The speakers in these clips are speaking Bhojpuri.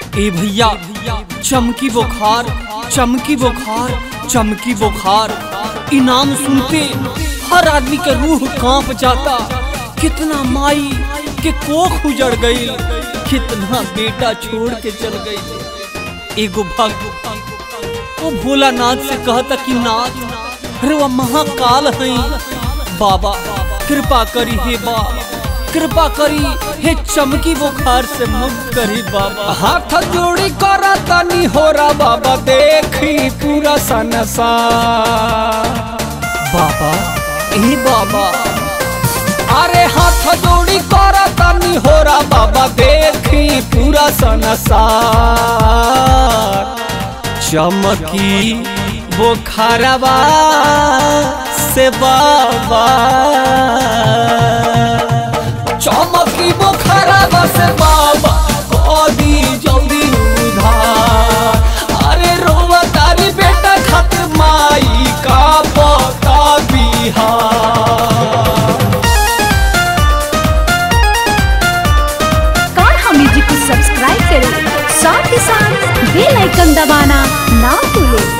ए भैया चमकी बुखार चमकी बुखार चमकी बुखार इनाम सुनते हर आदमी के रूह कांप जाता कितना माई के कोख उजड़ गई कितना बेटा छोड़ के चल गई एगो भक्त वो भोलानाथ से कहता कि नाथ अरे वह महाकाल है बाबा कृपा करी हे बा कृपा करी हे चमकी बुखार से मुक्त करी बाबा हाथ जोड़ी कर तनी होरा बाबा देखी पूरा संसार बाबा ए बाबा अरे हाथ जोड़ी कर तनी होरा बाबा देखी पूरा संसार चमकी बुखारवा से बाबा चमकी बुखारा बस बाबा कदी जल्दी उधार अरे रोवा तारी बेटा खत माई का पता बिहार कान्हा म्यूजिक को सब्सक्राइब करें साथ ही साथ बेल आइकन दबाना ना भूलें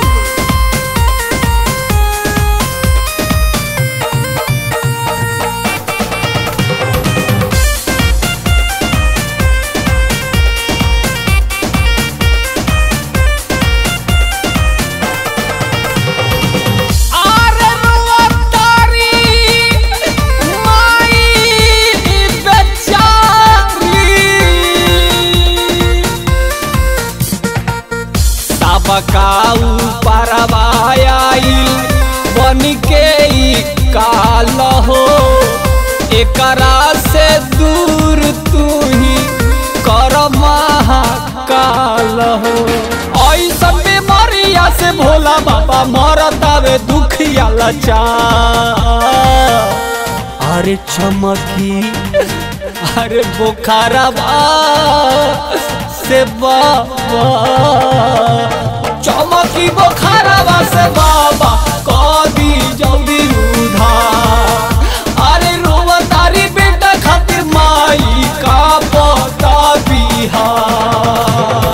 अरे रोवा तारी माई बेचारी सबकाऊ परवायाई बन के ई काल हो एकरा से दूर तू ही कर महाकाल हो ऐसा बीमारिया से भोला बाबा मरतावे दुखिया लाचार अरे चमकी अरे बुखारवा से बाबा चमकी बुखारवा से बाबा कदी जल्दी उधार अरे रोवा तारी बेटा खातिर माई का पता बिहार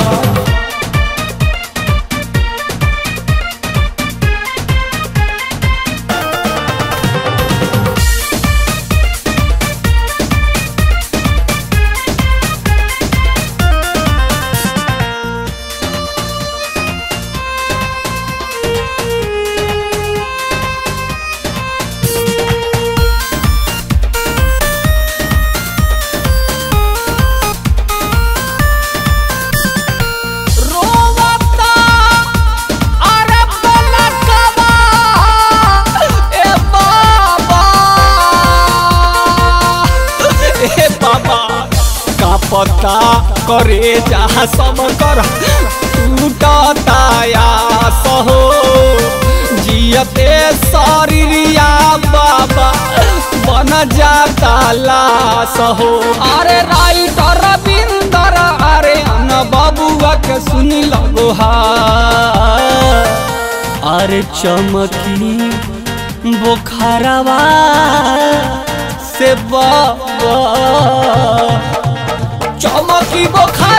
रोवता अरे बलकवा ए बाबा ए बाबा का पता करे जहाँ सब कर टूटता सहो जियते शरीरिया बाबा बन जाता लाश हो अरे राइटर रविंदर अरे अन बबुआ के सुनी लगो हा अरे चमकी बुखारवा से बाबा चमकी बुखार